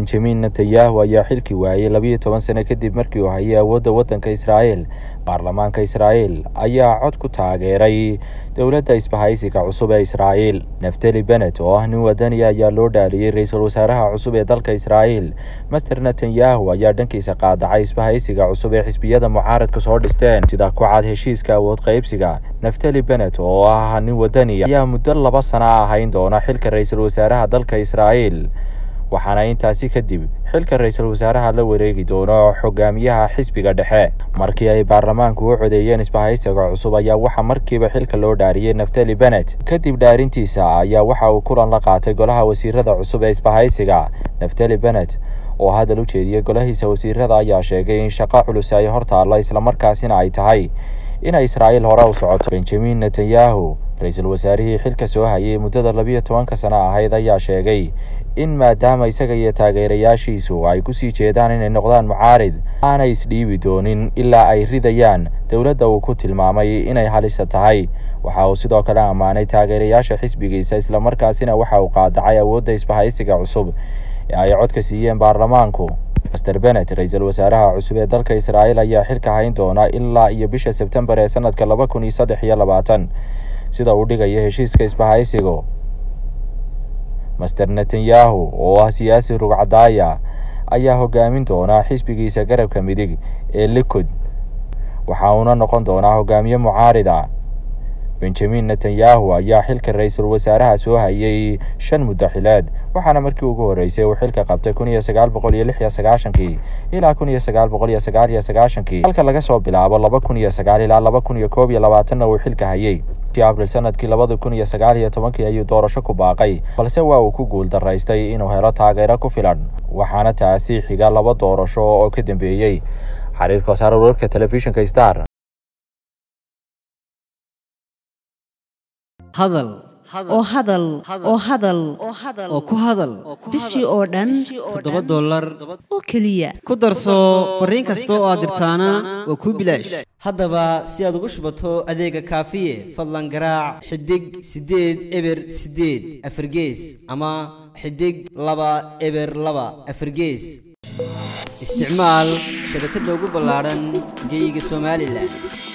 benjamin netanyahu ayaa xilki waayey labiyo toban sano kadib markii uu hayay awoodda waddanka israa'iil baarlamaanka israa'iil ayaa cod ku taageeray dowladda isbahaysiga cusub ee israa'iil naftali benet oo ah nin wadaniya ayaa loo dhaaliyey ra-iisul wasaaraha cusub ee dalka israa'iil master netanyahu ayaa dhankiisa qaadacay isbahaysiga cusub ee xisbiyada mucaaradka soo dhisteen sida ku cad heshiiska awood qaybsiga naftali benet oo ah nin wadaniya ayaa muddo laba sana ahayn doona xilka ra-iisul wasaaraha dalka israa'iil waxaana intaasi kadib xilka ra-iisul wasaaraha la wareegi doono xogaamiyaha xisbiga dhexe markii ay baarlamaanku u codeeyeen isbahaysiga cusub ayaa waxaa markiiba xilka loo dhaariyey naftali benet kadib dhaarintiisa ayaa waxa uu kulan la qaatay golaha wasiirada cusub ee isbahaysiga naftali benet oo hadal u jeediyey golahiisa wasiirada ayaa sheegay in shaqo culus ay hor taallo islamarkaasina ay tahay inay israa'iil hore u socoto benjamin netanyahu ra-iisul wasaarihii xilka soo hayay muddada labiyo tobanka sano ahayd ayaa sheegay in maadaama isaga iyo taageerayaashiisu ay kusii jeedaan inay noqdaan mucaarid aanay isdhiibi doonin ilaa ay ridayaan dowladda uu ku tilmaamay inay halisa tahay waxa uu sidoo kale ammaanay taageerayaasha xisbigiisa islamarkaasina waxa uu qaadacay awoodda isbahaysiga cusub ee ay codka siiyeen baarlamaanku master benet ra-iisul wasaaraha cusub ee dalka israa'iil ayaa xilka hayn doona ilaa iyo bisha sebtembar ee sanadka laba kun iyo saddex iyo labaatan sida uu dhigayo heshiiska isbahaysigu master netanyahu oo ah siyaasi rugcadaaya ayaa hogaamin doona xisbigiisa garabka midig ee likud waxa uuna noqon doonaa hogaamiye mucaarid ah benjamin netanyahu ayaa xilka ra-iisul wasaaraha soo hayay shan muddo xileed waxaana markii ugu horreysay uu xilka qabtay kun iyo sagaal boqol iyo lix iyo sagaashankii ilaa kun iyo sagaal boqol iyo sagaal iyo sagaashankii halka laga soo bilaabo laba kun iyo sagaal ilaa laba kun iyo koob iyo labaatanna uu xilka hayay abril sanadkii labada kun iyo sagaal iyo tobankii ayuu doorasho ku baaqay balse waa uu ku guul daraystay inuu helo taageero ku filan waxaana taasi xiga laba doorasho oo ka dambeeyey xariirka wasaar wararka telefishinka star hadal oo hadal oo hadal oo ku hadal bishii oo dhan toddoba dollar oo keliya ku darso fariin kasta oo aad dirtaana waa kuu bilaash haddaba si aad ugu shubato adeega kaafiye fadlan garaac xidig siddeed eber siddeed afargees ama xidig laba eber laba afargees isticmaal shabakadda ugu ballaadhan geeyiga somalilan